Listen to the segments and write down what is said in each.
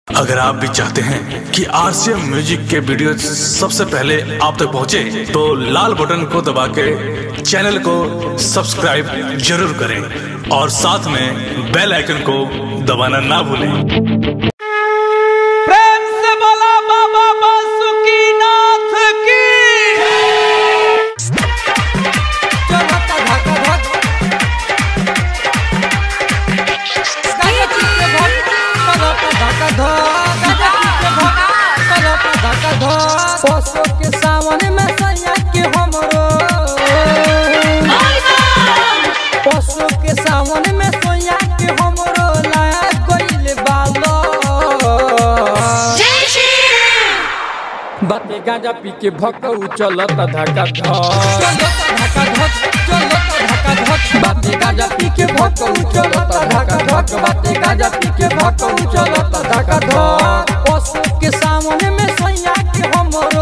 अगर आप भी चाहते हैं कि आरसीएम म्यूजिक के वीडियो सबसे पहले आप तक पहुंचे, तो लाल बटन को दबा के चैनल को सब्सक्राइब जरूर करें और साथ में बेल आइकन को दबाना ना भूलें प्रेम से बोला बाबा बासुकीनाथ की चलता धक धक गजब के भक्त चलता धक धक गजब के भक्त चलता धक धक पशु के सावन में सैया के हमरो पशु के सावन में सोया के हमरो लाया गइल बालो बाते गांजा पी के भकऊ चलत धका धक चलत धका धक चलत धका धक बाते गांजा पी के भकऊ चलत धका धक बाते गांजा पी के भकऊ चलत धका धक पशु के सामने में सैया के हमरो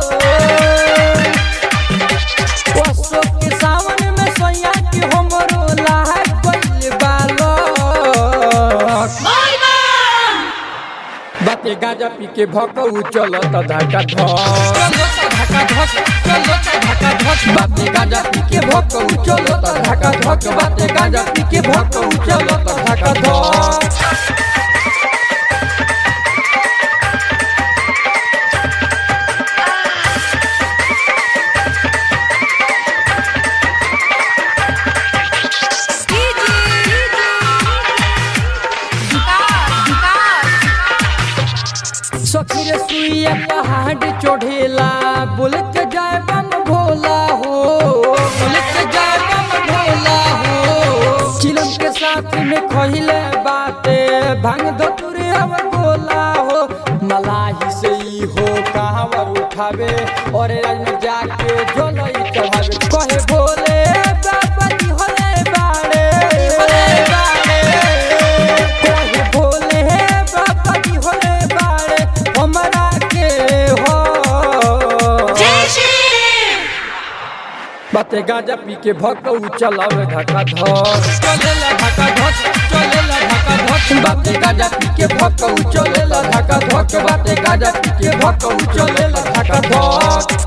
पशु के सामने में सैया के हमरो लाह गइल बालक बाते गांजा पी के भकऊ चलत धका धक चलत धका धक चलत धका धक बाते गांजा पी के भकऊ चलत धका धक बाते गांजा पी के भकऊ चलत धका धक सखी रे सुइया पहाड़ चढ़ेला बोल के जाए बम भोला हो बोल के जाए बम भोला हो चिलम के साथ में खहिले बाते भांग दो तुरे अब गोला हो मलाही से ही हो कहावर उठावे और राज में जाके जोलई चढ़ावे कहे बोले बाबा जी होले बाड़े होले बाड़े कहे बोले बाबा जी होले बाड़े हमरा के हो बाते गांजा पी के भकऊ चलावे धका धक चलेला धका धक चलेला धका धक बाते गांजा पी के भकऊ चलेला धका धक बाते गांजा पी के भकऊ चलेला धका धक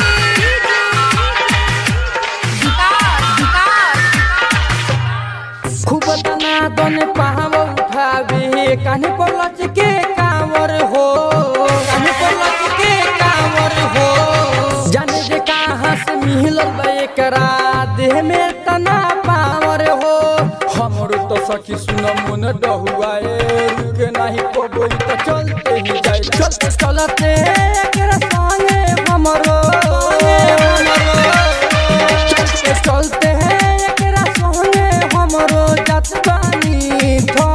खूब तना दन पहाव उठावे कान्हे पर लच के कांवर हो कान्हे पर लच के कांवर हो जाने जे कहाँ से मिलल बा एकरा देह में तना पावर हो हमरो तो सखी सुन मन डहुआए रुके नाही पबई तो चलते ही जाए चलते चलते एकरा संगे हमरो चलते चलते हैं एकरा संगे हमरो जात बानी थो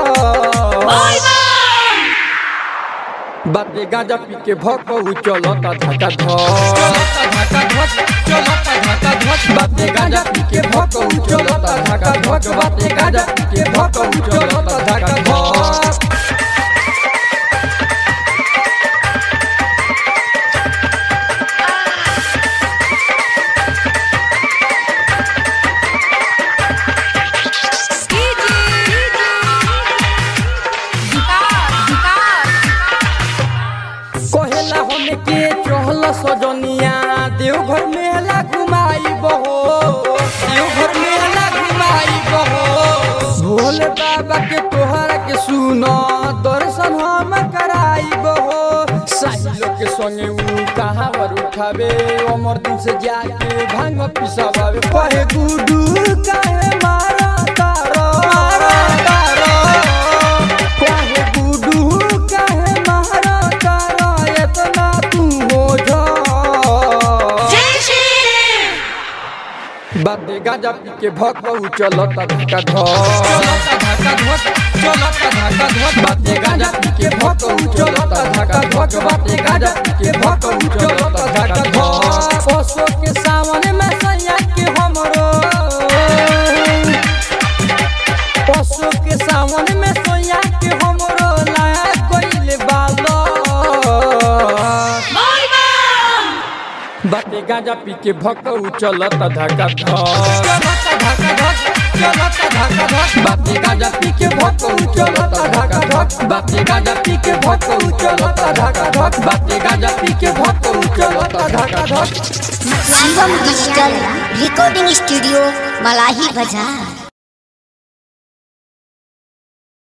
बाते गांजा पी के भकऊ चलता धका धक चलता धका धक चलता धका धक बाते गांजा पी के भकऊ चलता धका धक बाते गांजा पी के भकऊ चलता धका धक कहेला हम के चहल सजनिया देवघर मेला घुमाई बहो देवघर मेला घुमाई बहो भोले बाबा के तोहरा के सुनो दर्शन हम कराई बहो साहिलो के संगे ऊ कहाँ पर उठावे अमर दिन से जाके भांग पिसावे कहे गुडू काहे मारा तारो मारा तारो कहे गुडू काहे मारा तारो एतना तू हो जा बाते गांजा पी के भकऊ चलता धका धक चलता धका धक चलता धका धक बाते गांजा पी के भकऊ चलता धका धक बाते गांजा पी के भकऊ चलता धका धक पशु के सावन में सैया के हमरो पशु के सावन में सैया के हमरो लाया गइल बालो बाते गांजा पी के भकऊ चलता धका धक चलता धका धक चलता धका धक बापे गाजा पी के भक्कू चलता धका धक बापे गाजा पी के भक्कू चलता धका धक बापे गाजा पी के भक्कू चलता धका धक Shivam digital recording studio Malahi बाजार